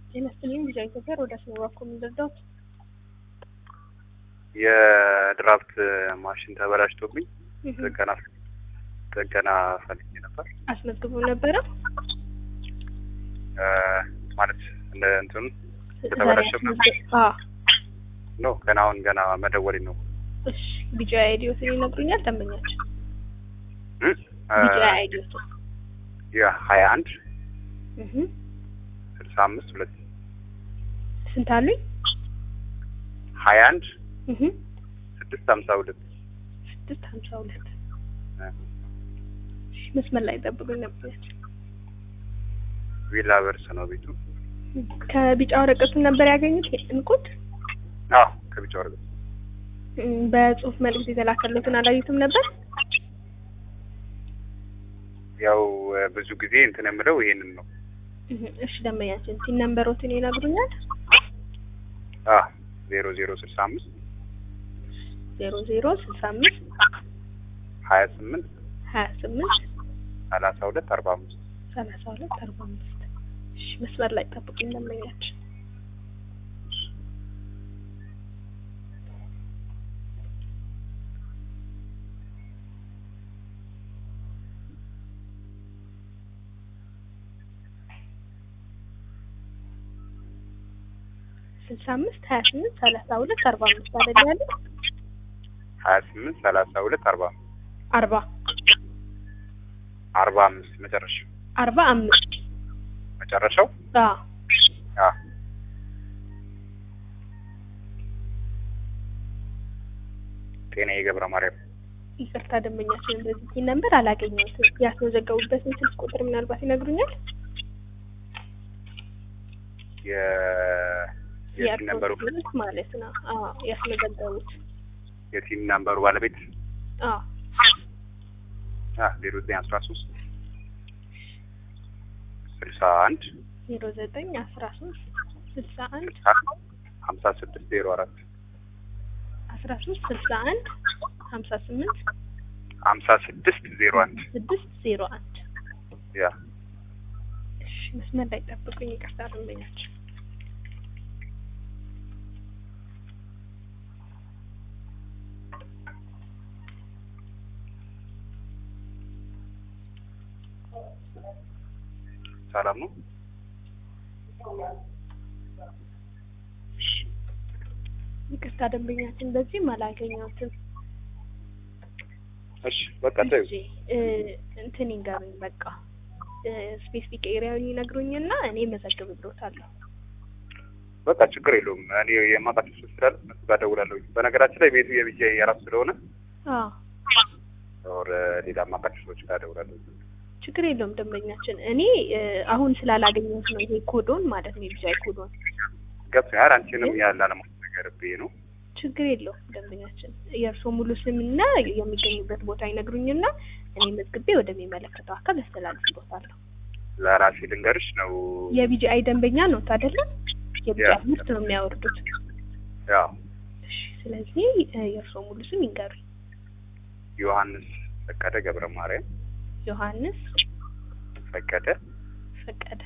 ጤና ይስጥልኝ ልጅ ኢትዮጵያ ወደ አስመራ እኮ የምንረዳት የድራፍት ማሽን ተበላሽቶብኝ ጥገና ጥገና ፈልጌ ነበር። አስመዝግቦ ነበረ እ ማለት እንደ እንትኑ የተበላሸ ነው። ገና አሁን ገና መደወሌ ነው። እሺ ቢጫ አይዲዮትን ይነግሩኛል ደንበኛችን እ ቢጫ አይዲዮት የሀያ አንድ እህ ስልሳ አምስት ሁለት ስንት አሉኝ? ሀያ አንድ እህ ስድስት ሀምሳ ሁለት ስድስት ሀምሳ ሁለት እሺ መስመር ላይ ጠብቁኝ ነበር። ቪላ በርስ ነው ቤቱ። ከቢጫ ወረቀቱን ነበር ያገኙት እንቁት አዎ ከቢጫ ወረቀት እም፣ በጽሁፍ መልእክት የተላከለትን አላዩትም ነበር? ያው ብዙ ጊዜ እንትን የምለው ይሄንን ነው። እህ እሺ ደንበኛችን ሲን ነምበሮትን ይነግሩኛል? አ ዜሮ ዜሮ ስልሳ አምስት ዜሮ ዜሮ ስልሳ አምስት ሀያ ስምንት ሀያ ስምንት ሰላሳ ሁለት አርባ አምስት ሰላሳ ሁለት አርባ አምስት እሺ መስመር ላይ ጠብቁኝ ደንበኛችን ስልሳ አምስት ሀያ ስምንት ሰላሳ ሁለት አርባ አምስት አይደል ያለው? ሀያ ስምንት ሰላሳ ሁለት አርባ አርባ አርባ አምስት መጨረሻው አርባ አምስት መጨረሻው አዎ አ ጤና የገብረ ማርያም ይቅርታ ደንበኛችን በዚህ ነበር አላገኘሁትም። ያስመዘገቡበትን ስልክ ቁጥር ምናልባት ይነግሩኛል? የ የቲም ነበሩ የአርቶስ ማለት ነው። አዎ ያስመዘገቡት። የቲም ነምበሩ ባለቤት አዎ አ ዜሮ ዘጠኝ አስራ ሶስት ስልሳ አንድ ዜሮ ዘጠኝ አስራ ሶስት ስልሳ አንድ ሀምሳ ስድስት ዜሮ አራት አስራ ሶስት ስልሳ አንድ ሀምሳ ስምንት ሀምሳ ስድስት ዜሮ አንድ ስድስት ዜሮ አንድ ያ እሺ መስመር ላይ ጠብቁኝ። ይቅርታ ደንበኛችን ሰላም ነው። ይቅርታ ደንበኛችን በዚህም አላገኘሁትም። እሺ በቃ ተይው። እሺ እ እንትን ይንገሩኝ በቃ ስፔሲፊክ ኤሪያውን ይነግሩኝና እኔ መዘግብልዎታለሁ። በቃ ችግር የለውም። እኔ የማውቃቸው ሰዎች ስላለ እነሱ ጋር እደውላለሁ። በነገራችን ላይ ቤቱ የብቻ የራሱ ስለሆነ አዎ ኦር ሌላ የማውቃቸው ሰዎች ጋር እደውላለሁ። ችግር የለውም ደንበኛችን። እኔ እ አሁን ስላላገኘሁት ነው ይሄ ኮዶን ማለት ነው የቢጃይ ኮዶን። ገብቶኛል። አንቺንም ያለ አለማስነገርብኝ ነው። ችግር የለውም ደንበኛችን። የእርስዎ ሙሉ ስምና የሚገኙበት ቦታ ይነግሩኝና እኔ መዝግቤ ወደሚመለከተው አካል አስተላልፍልዎታለሁ። ለራሴ ልንገርሽ ነው። የቢጂአይ ደንበኛ ነው አይደለ? የቢጂአይ ያ። ምርት ነው የሚያወርዱት። ያው እሺ፣ ስለዚህ እ የእርስዎ ሙሉ ስም ይንገሩኝ። ዮሐንስ ፈቀደ ገብረ ማርያም ዮሐንስ ፈቀደ ፈቀደ።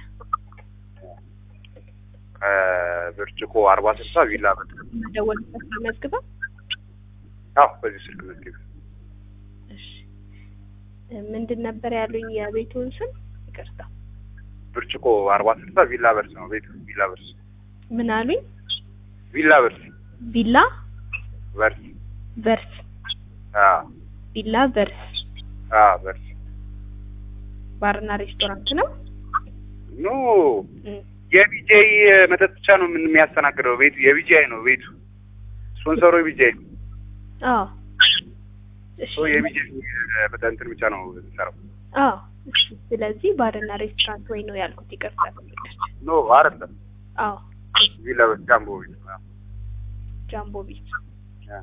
ከብርጭቆ አርባ ስልሳ ቪላ በ መደወልበት መዝግባ። አዎ በዚህ ስልክ መዝግብ እሺ፣ እ ምንድን ነበር ያሉኝ የቤቱን ስም? ይቅርታ ብርጭቆ አርባ ስልሳ ቪላ በርስ ነው ቤቱ። ቪላ በርስ ምን አሉኝ? ቪላ በርስ ቪላ በርስ ቨርስ አዎ ቪላ ቨርስ አዎ በርስ ባርና ሬስቶራንት ነው። ኖ እም፣ የቢጄይ መጠጥ ብቻ ነው ምን የሚያስተናግደው ቤቱ የቢጄይ ነው ቤቱ ስፖንሰሩ የቢጄይ ነው አዎ እሺ ሶ የቢጄይ መጠጥ እንትን ብቻ ነው የሚሰራው አዎ እሺ። ስለዚህ ባርና ሬስቶራንት ወይ ነው ያልኩት። ይቅርታ ደንበኛችን። ኖ አይደለም አዎ ቪላ በርስ ጃምቦ ቤት ነው ጃምቦ ቤት ያ።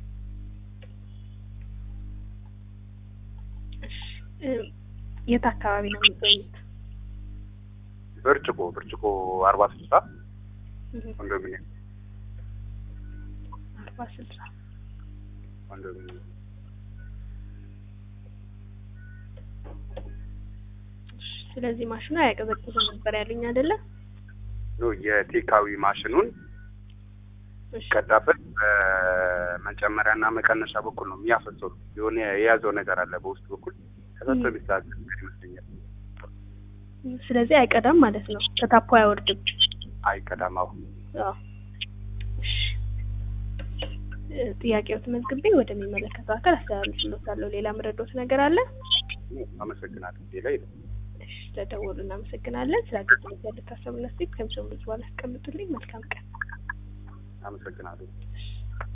እሺ እ የት አካባቢ ነው የሚገኙት? ብርጭቆ ብርጭቆ አርባ ስልሳ እህ፣ ኮንዶሚኒየም አርባ ስልሳ ኮንዶሚኒየም ስለዚህ ማሽኑ አያቀዘቅዝም ነበር ያሉኝ አይደለ? ኖ የቴካዊ ማሽኑን እሺ ቀዳበት በመጨመሪያና መቀነሻ በኩል ነው የሚያፈሰው። የሆነ የያዘው ነገር አለ በውስጥ በኩል ከዛቶ የሚስተካከል ነገር ይመስለኛል። ስለዚህ አይቀዳም ማለት ነው። ከታፖ አይወርድም። አይቀዳም። አሁን አዎ። እሺ እ፣ ጥያቄዎት መዝግቤ ወደሚመለከተው አካል አስተላልፍልዎታለሁ። ሌላ ምረዶት ነገር አለ? አመሰግናለሁ። ሌላ የለም። እሺ ስለደወሉ እናመሰግናለን። ስለ አገልግሎት ያለ ታሰቡና ስቴት ከምሰሙ በኋላ አስቀምጡልኝ። መልካም ቀን። አመሰግናለሁ። እሺ